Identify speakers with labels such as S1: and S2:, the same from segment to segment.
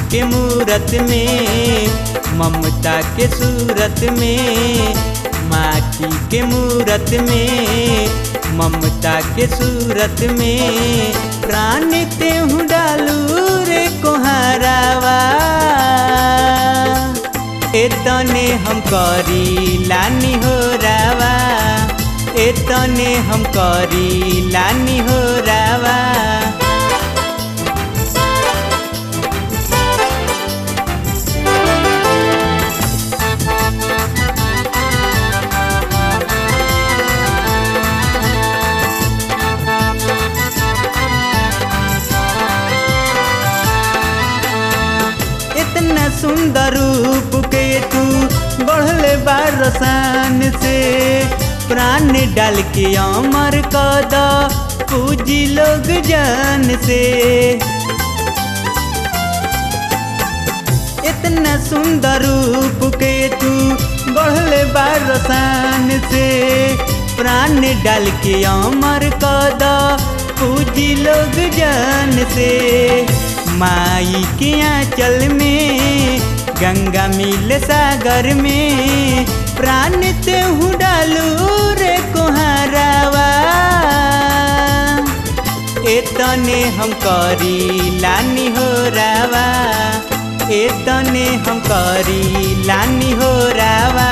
S1: के मूरत में ममता के सूरत में माटी के मूरत में ममता के सूरत में प्राण तेहू डालू रे कोहारावा एतने हम करी लानी हो रावा एतने हम करी लानी हो रावा इतना सुंदर रूप के तू बढ़ले बारसान से प्राण डाल के अमर कद पूजी लोग जान से इतना सुंदर रूप के तू बढ़ले बारसान से प्राण डाल के अमर कद पूजी लोग जान से माई के आंचल में गंगा मिल सागर में प्राण तेहू डालू रे कोहारावा एतने हम करी लानी हो रावा एतने हम करी लानी हो रावा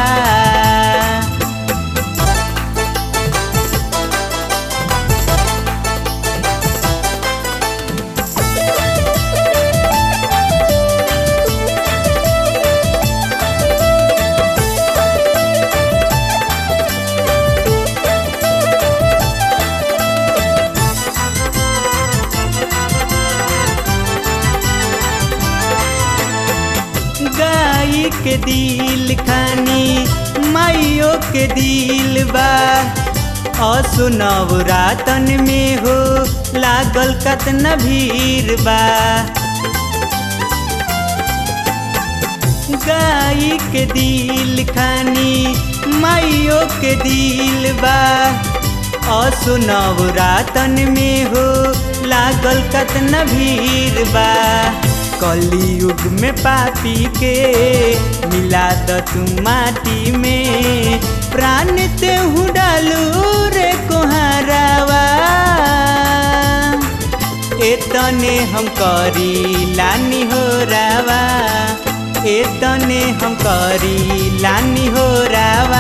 S1: गाई के दिल खानी माइयो के दिल बा असुनव रातन में हो लागल कतना भीड़ बा गाई के दिल खानी माइयो के दिल बा असुनव रातन में हो लागल कतना भीड़ बा कलयुग में पापी के मिला द तू माटी में प्राण तेहू डालू रे कोहारावा एतने हम करी लानी हो रावा एतने हम करी लानी हो रावा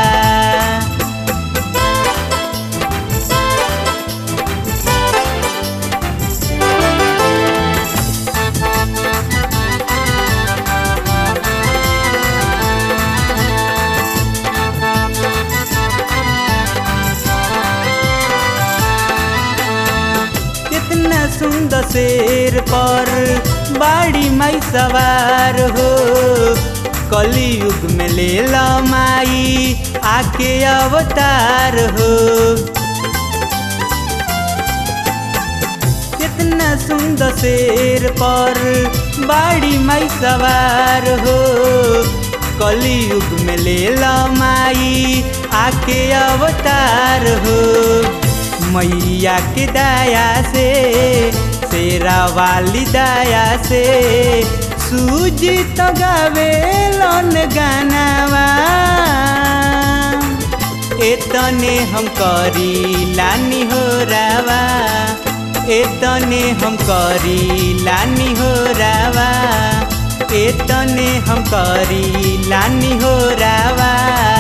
S1: कितना सुंदर शेर पर बाड़ी माई सवार हो कलयुग में ले ला माई आके अवतार हो कितना सुंदर शेर पर बाड़ी माई सवार हो कलयुग में ले ला माई आके अवतार हो मैया के दया से शेरा वाली दया से सूजी तो गावे लन गानावा एतने हम करी लानी हो रावा एतने हम करी लानी हो रावा एतने हम करी लानी हो रावा